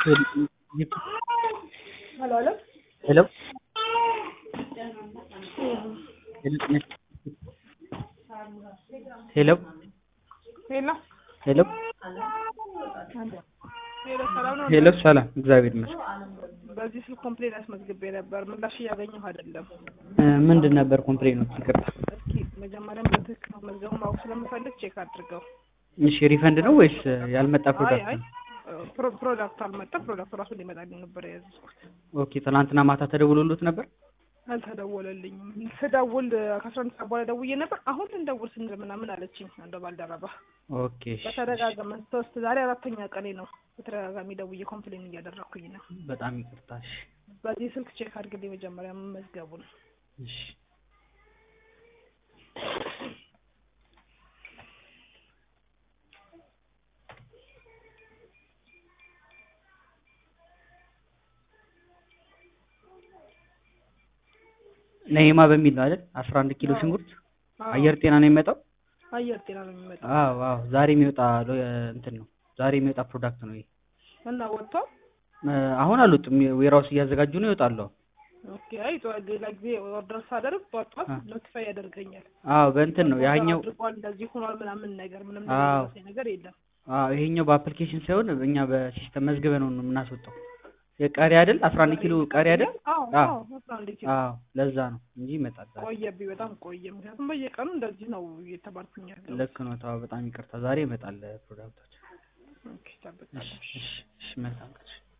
Hello, hello. Hello? Hello? ሄሎ ሄሎ ሄሎ፣ ሰላም ነው? ሄሎ ሰላም፣ እግዚአብሔር ይመስገን። በዚህ ስልክ ኮምፕሌን አስመዝግቤ ነበር፣ ምላሽ እያገኘሁ አይደለም። እ ምንድን ነበር ኮምፕሌኑ? ይቅርታ። እስኪ መጀመሪያም በትክክል መዝገቡ ማወቅ ስለምፈልግ ቼክ አድርገው። እሺ ሪፈንድ ነው ወይስ ያልመጣ አይ ፕሮዳክት አይ ነው? ፕሮ- ፕሮዳክቱ አልመጣም። ፕሮዳክቱ ራሱ ሊመጣልኝ ነበር የያዝኩት። ኦኬ ትናንትና ማታ ተደውሎሎት ነበር? አልተደወለልኝም። ስደውል ከአስራ አንድ ሰዓት በኋላ ደውዬ ነበር። አሁን ልንደውል ስንል ምናምን አለችኝ አንዷ ባልደረባ። ኦኬ እሺ፣ በተደጋጋሚ ሶስት ዛሬ አራተኛ ቀኔ ነው። በተደጋጋሚ ደውዬ ኮምፕሌን እያደረኩኝ ነው። በጣም ይቅርታ። እሺ በዚህ ስልክ ቼክ አድርግልኝ መጀመሪያ መመዝገቡን። እሺ ነይማ በሚል ነው አይደል? አስራ አንድ ኪሎ አዎ። ሽንኩርት አዎ፣ አየር ጤና ነው የሚመጣው? አየር ጤና ነው የሚመጣው አዎ አዎ፣ ዛሬ የሚወጣ ሎ- እንትን ነው ዛሬ የሚወጣ ፕሮዳክት ነው ይሄ። እና ወጥቷል። እ አሁን አልወጡም፣ ዌራውስ እያዘጋጁ ነው፣ ይወጣሉ። ኦኬ። አይ ጠዋት ሌላ ጊዜ ኦርደር ሳደርግ ጠዋት ጠዋት አ። ኖቲፋይ ያደርገኛል። አዎ በእንትን ነው ያኛው። አድርጓል እንደዚህ ሆኗል ምናምን ነገር ምንም አዎ። የሚመስለኝ ነገር የለም። አዎ ይሄኛው በአፕሊኬሽን ሳይሆን እኛ በሲስተም መዝግበ ነው የምናስወጣው። የቀሪ አይደል? አስራ አንድ ኪሎ ቀሪ አይደል? አዎ አዎ። አዎ አስራ አንድ ኪሎ አዎ ለዛ ነው እንጂ ይመጣል ዛሬ። ቆየብኝ፣ በጣም ቆየ። ምክንያቱም በየቀኑ እንደዚህ ነው እየተባልኩኝ ያለው። ልክ ነው። ተዋ በጣም ይቅርታ። ዛሬ ይመጣል ፕሮዳክታችን። ኦኬ፣ ጠብቃለሁ። እሺ እሺ እሺ መልካም ቀን።